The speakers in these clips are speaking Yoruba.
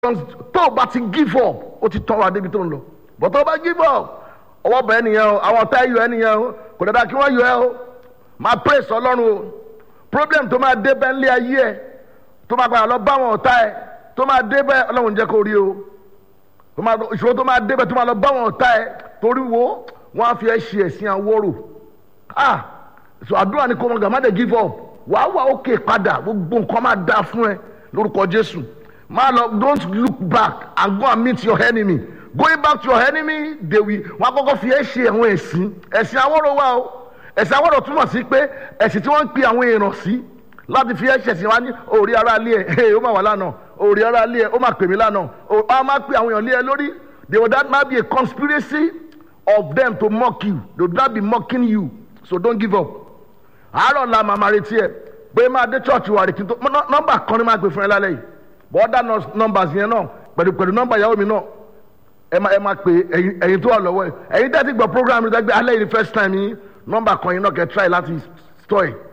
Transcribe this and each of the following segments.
tó o bá ti give up ó ti tọ́ wa débi tó ń lọ but tó o bá give up ọwọ́ bẹ̀ ẹ́ nìyẹn o àwọn ọ̀tá ẹ̀ yọ ẹ́ nìyẹn o kò dáadáa kí wọ́n yọ ẹ́ o máa praise ọlọ́run o problem tó máa dé bẹ́ẹ̀ lé ayé ẹ̀ tó máa padà lọ bá àwọn ọ̀tá ẹ̀ tó máa dé bẹ́ẹ̀ ọlọ́run jẹ́ kó rí o tó máa ìṣòro tó máa dé bẹ́ẹ̀ tó máa lọ bá àwọn ọ̀tá ẹ̀ torí wo wọ́n á fi ẹ́ ṣe ẹ̀sìn àwòrò ah so àdúrà ni kò mọ̀ gàmá dé give up wàá wà ókè padà gbogbo nǹkan máa dáa fún ẹ lórúkọ jésù máa lọ don't look back and go and meet your enemy going back to your enemy they will wọn akọkọ fi ẹ ṣe àwọn ẹ̀sìn ẹ̀sìn àwòrò wa o ẹ̀sìn àwòrò túmọ̀ sí pé ẹ̀sìn tí wọ́n ń pe àwọn èèyàn sí láti fi ẹ ṣẹ̀sìn wa ní òòrí ara lé ẹ ó máa wà lánàá òòrí ara lé ẹ ó máa pè mí lánàá ó máa pe àwọn èèyàn lé ẹ lórí they will that might be a conspiracy of them to mock you they will not be mocking you so don't give up àárọ̀ la màmá retí ẹ pé máa dé church wa rè kí n tó nọ́mbà kan ní máa gbé fún ẹ lálẹ́ yìí bọ́ọ̀dà nọ́mbà yẹn náà pẹ̀lú pẹ̀lú nọ́mbà ìyàwó mi náà ẹ máa ẹ máa pè ẹyin ẹyin tó wà lọ́wọ́ ẹ ẹyin tẹ́tí gbọ́ program rẹ gbé alẹ́ yìí first time yìí nọ́mbà kan yìí náà kẹ́ try láti store ẹ̀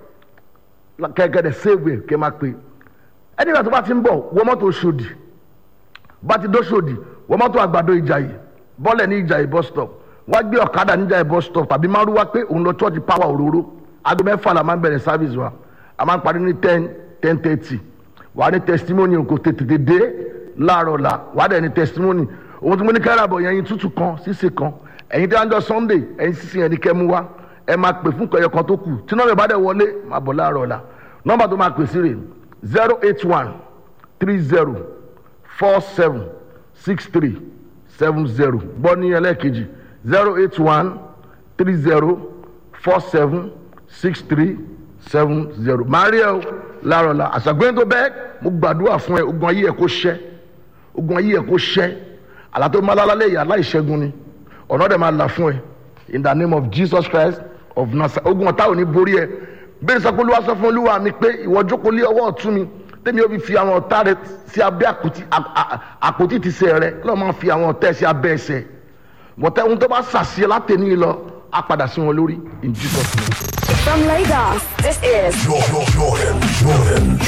kẹ́kẹ́ dẹ̀ save ẹ̀ kẹ́ máa pè ẹni ìgbà tó bá ti ń bọ̀ wọ mọ́tò Ṣòdì bá ti dó Ṣòdì wọ mọ́tò àgbàdo Ìjàyè bọ́lẹ̀ ní Ìjàyè bus stop wá gbé ọ̀kadà ní Ìjàyè bus stop tàbí márùwá pé òun lọ church power òróró aago mẹ́fà la máa ń bẹ̀rẹ̀ service wa a máa ń parí ní ten ten thirty wà á ní testimony kò tètè dé láàárọ̀ la wà á dẹ̀ ní testimony òun tí mo ní kẹ́rẹ́ àbọ̀ yẹn ẹyin tútù kan sísè kan ẹ̀yin tí wọ́n jọ sunday ẹyin sísè yẹn ní kẹ́ mú wá ẹ máa pè fún kẹyọ kan tó kù tí nọ́ọ̀bù bá dẹ̀ wọlé máa bọ̀ láàárọ̀ la nọ́ọ̀bà tó máa pè sí rè zero eight one three zero four seven six three seven zero gbọ́ ní ẹlẹ́ẹ̀kejì zero eight one three zero four seven six three seven zero mario larola àṣàgbéyìn tó bẹ́ẹ̀ mo gbàdúrà fún ẹ ogun ayé ẹ kó ṣẹ́ ogun ayé ẹ kó ṣẹ́ àlàtò malalálẹ̀ yà láìṣẹ́gun ni ọ̀nà dẹ̀ máa là fún ẹ in the name of jesus christ of nazareth ogun ọ̀tá ò ní borí ẹ bẹ́ẹ̀ sọ pé olúwa sọ fún olúwa mi pé ìwọ jókòó lé ọwọ́ ọ̀tún mi tẹ́mi ó fi fi àwọn ọ̀tá rẹ sí abẹ́ àpótí ti sẹ́ rẹ lọ́ọ́ máa fi àwọn ọ̀tá ẹ sí abẹ́ ẹsẹ̀ bọ̀tẹ́ ohun tó bá sàṣìyẹ látẹ̀ní lọ á padà sí wọn lórí in jesus name. From Lagos, this is Jordan, Jordan, Jordan.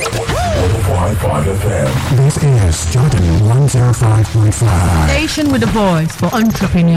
105.5 FM. This is Jordan 105.5. Station with a voice for entrepreneurs.